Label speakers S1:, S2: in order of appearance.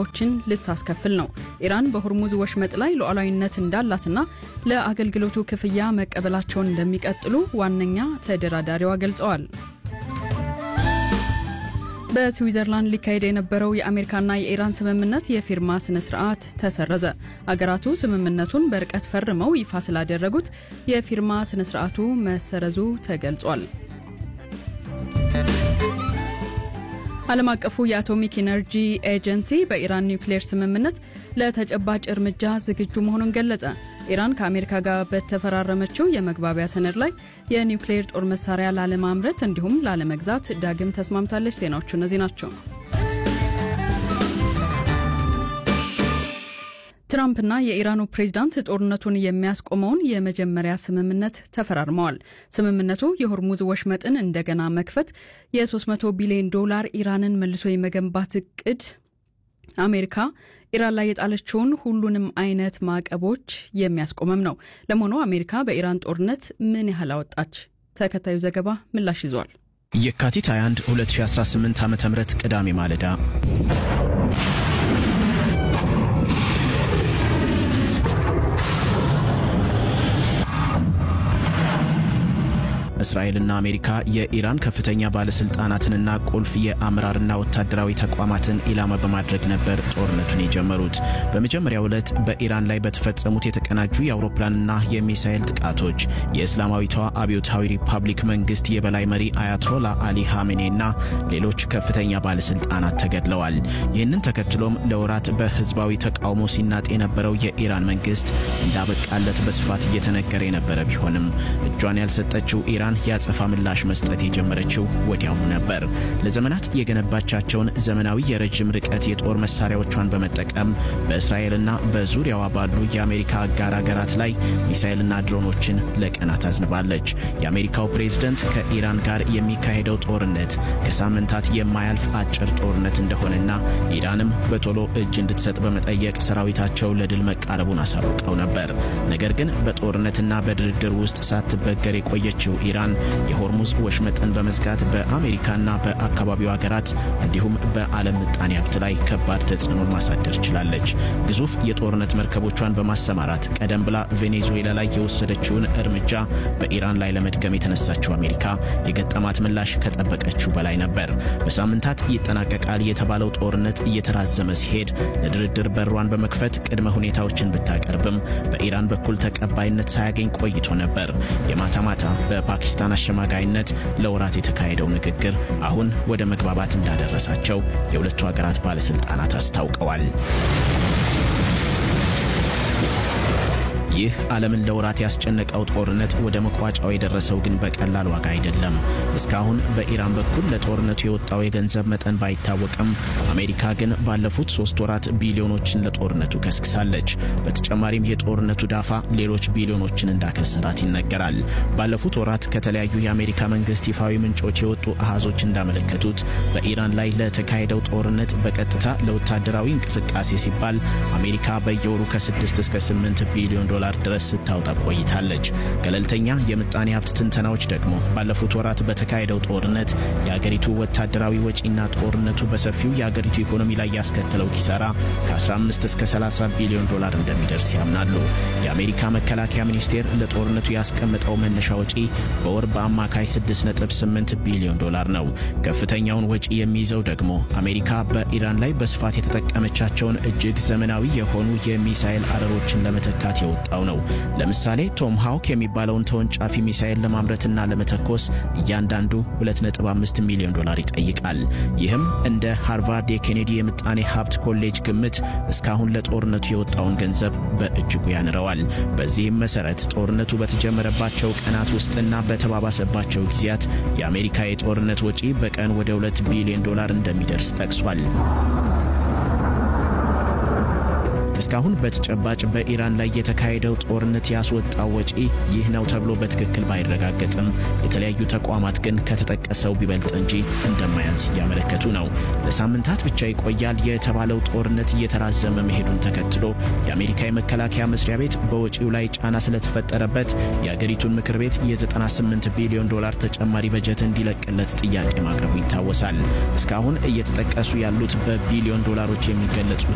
S1: ማዕቀቦችን ልታስከፍል ነው። ኢራን በሆርሙዝ ወሽመጥ ላይ ሉዓላዊነት እንዳላትና ለአገልግሎቱ ክፍያ መቀበላቸውን እንደሚቀጥሉ ዋነኛ ተደራዳሪዋ ገልጸዋል። በስዊዘርላንድ ሊካሄድ የነበረው የአሜሪካና የኢራን ስምምነት የፊርማ ስነ ስርዓት ተሰረዘ። አገራቱ ስምምነቱን በርቀት ፈርመው ይፋ ስላደረጉት የፊርማ ስነ ስርዓቱ መሰረዙ ተገልጿል። ዓለም አቀፉ የአቶሚክ ኢነርጂ ኤጀንሲ በኢራን ኒውክሌር ስምምነት ለተጨባጭ እርምጃ ዝግጁ መሆኑን ገለጸ። ኢራን ከአሜሪካ ጋር በተፈራረመችው የመግባቢያ ሰነድ ላይ የኒውክሌር ጦር መሳሪያ ላለማምረት እንዲሁም ላለመግዛት ዳግም ተስማምታለች። ዜናዎቹ እነዚህ ናቸው። ትራምፕና የኢራኑ ፕሬዝዳንት ጦርነቱን የሚያስቆመውን የመጀመሪያ ስምምነት ተፈራርመዋል። ስምምነቱ የሆርሙዝ ወሽመጥን እንደገና መክፈት፣ የ300 ቢሊዮን ዶላር ኢራንን መልሶ የመገንባት እቅድ፣ አሜሪካ ኢራን ላይ የጣለችውን ሁሉንም አይነት ማዕቀቦች የሚያስቆመም ነው። ለመሆኑ አሜሪካ በኢራን ጦርነት ምን ያህል አወጣች? ተከታዩ ዘገባ ምላሽ ይዟል።
S2: የካቲት 21 2018 ዓ ም ቅዳሜ ማለዳ እስራኤልና አሜሪካ የኢራን ከፍተኛ ባለስልጣናትንና ቁልፍ የአመራርና ወታደራዊ ተቋማትን ኢላማ በማድረግ ነበር ጦርነቱን የጀመሩት። በመጀመሪያው ዕለት በኢራን ላይ በተፈጸሙት የተቀናጁ የአውሮፕላንና የሚሳኤል ጥቃቶች የእስላማዊቷ አብዮታዊ ሪፐብሊክ መንግስት የበላይ መሪ አያቶላ አሊ ሐሜኔና ሌሎች ከፍተኛ ባለስልጣናት ተገድለዋል። ይህንን ተከትሎም ለወራት በህዝባዊ ተቃውሞ ሲናጥ የነበረው የኢራን መንግስት እንዳበቃለት በስፋት እየተነገረ የነበረ ቢሆንም እጇን ያልሰጠችው ኢራን የአጸፋ ምላሽ መስጠት የጀመረችው ወዲያውኑ ነበር። ለዘመናት የገነባቻቸውን ዘመናዊ የረጅም ርቀት የጦር መሳሪያዎቿን በመጠቀም በእስራኤልና በዙሪያዋ ባሉ የአሜሪካ አጋር ሀገራት ላይ ሚሳኤልና ድሮኖችን ለቀናት አዝንባለች። የአሜሪካው ፕሬዝደንት ከኢራን ጋር የሚካሄደው ጦርነት ከሳምንታት የማያልፍ አጭር ጦርነት እንደሆነና ኢራንም በቶሎ እጅ እንድትሰጥ በመጠየቅ ሰራዊታቸው ለድል መቃረቡን አሳውቀው ነበር። ነገር ግን በጦርነትና በድርድር ውስጥ ሳትበገር የቆየችው ኢራን የሆርሙዝ ወሽመጥን በመዝጋት በአሜሪካና በአካባቢው ሀገራት እንዲሁም በዓለም ምጣኔ ሀብት ላይ ከባድ ተጽዕኖን ማሳደር ችላለች። ግዙፍ የጦርነት መርከቦቿን በማሰማራት ቀደም ብላ ቬኔዙዌላ ላይ የወሰደችውን እርምጃ በኢራን ላይ ለመድገም የተነሳችው አሜሪካ የገጠማት ምላሽ ከጠበቀችው በላይ ነበር። በሳምንታት ይጠናቀቃል የተባለው ጦርነት እየተራዘመ ሲሄድ ለድርድር በሯን በመክፈት ቅድመ ሁኔታዎችን ብታቀርብም በኢራን በኩል ተቀባይነት ሳያገኝ ቆይቶ ነበር። የማታ ማታ በፓኪስታን አሸማጋይነት ለወራት የተካሄደው ንግግር አሁን ወደ መግባባት እንዳደረሳቸው የሁለቱ ሀገራት ባለስልጣናት አስታውቀዋል። ይህ ዓለምን ለወራት ያስጨነቀው ጦርነት ወደ መቋጫው የደረሰው ግን በቀላል ዋጋ አይደለም። እስካሁን በኢራን በኩል ለጦርነቱ የወጣው የገንዘብ መጠን ባይታወቅም አሜሪካ ግን ባለፉት ሶስት ወራት ቢሊዮኖችን ለጦርነቱ ከስክሳለች። በተጨማሪም የጦርነቱ ዳፋ ሌሎች ቢሊዮኖችን እንዳከሰራት ይነገራል። ባለፉት ወራት ከተለያዩ የአሜሪካ መንግስት ይፋዊ ምንጮች የወጡ አሃዞች እንዳመለከቱት በኢራን ላይ ለተካሄደው ጦርነት በቀጥታ ለወታደራዊ እንቅስቃሴ ሲባል አሜሪካ በየወሩ ከ6 እስከ 8 ቢሊዮን ዶላር ድረስ ስታወጣ ቆይታለች። ገለልተኛ የምጣኔ ሀብት ትንተናዎች ደግሞ ባለፉት ወራት በተካሄደው ጦርነት የአገሪቱ ወታደራዊ ወጪና ጦርነቱ በሰፊው የአገሪቱ ኢኮኖሚ ላይ ያስከተለው ኪሳራ ከ15 እስከ 30 ቢሊዮን ዶላር እንደሚደርስ ያምናሉ። የአሜሪካ መከላከያ ሚኒስቴር ለጦርነቱ ያስቀመጠው መነሻ ወጪ በወር በአማካይ 6.8 ቢሊዮን ዶላር ነው። ከፍተኛውን ወጪ የሚይዘው ደግሞ አሜሪካ በኢራን ላይ በስፋት የተጠቀመቻቸውን እጅግ ዘመናዊ የሆኑ የሚሳኤል አረሮችን ለመተካት የወጣው ነው። ለምሳሌ ቶም ሃውክ የሚባለውን ተወንጫፊ ሚሳኤል ለማምረትና ለመተኮስ እያንዳንዱ 2.5 ሚሊዮን ዶላር ይጠይቃል። ይህም እንደ ሃርቫርድ የኬኔዲ የምጣኔ ሀብት ኮሌጅ ግምት እስካሁን ለጦርነቱ የወጣውን ገንዘብ በእጅጉ ያንረዋል። በዚህም መሰረት ጦርነቱ በተጀመረባቸው ቀናት ውስጥና በተባባሰባቸው ጊዜያት የአሜሪካ የጦርነት ወጪ በቀን ወደ 2 ቢሊዮን ዶላር እንደሚደርስ ጠቅሷል። እስካሁን በተጨባጭ በኢራን ላይ የተካሄደው ጦርነት ያስወጣው ወጪ ይህ ነው ተብሎ በትክክል ባይረጋገጥም የተለያዩ ተቋማት ግን ከተጠቀሰው ቢበልጥ እንጂ እንደማያንስ እያመለከቱ ነው። ለሳምንታት ብቻ ይቆያል የተባለው ጦርነት እየተራዘመ መሄዱን ተከትሎ የአሜሪካ የመከላከያ መስሪያ ቤት በወጪው ላይ ጫና ስለተፈጠረበት የአገሪቱን ምክር ቤት የ98 ቢሊዮን ዶላር ተጨማሪ በጀት እንዲለቅለት ጥያቄ ማቅረቡ ይታወሳል። እስካሁን እየተጠቀሱ ያሉት በቢሊዮን ዶላሮች የሚገለጹ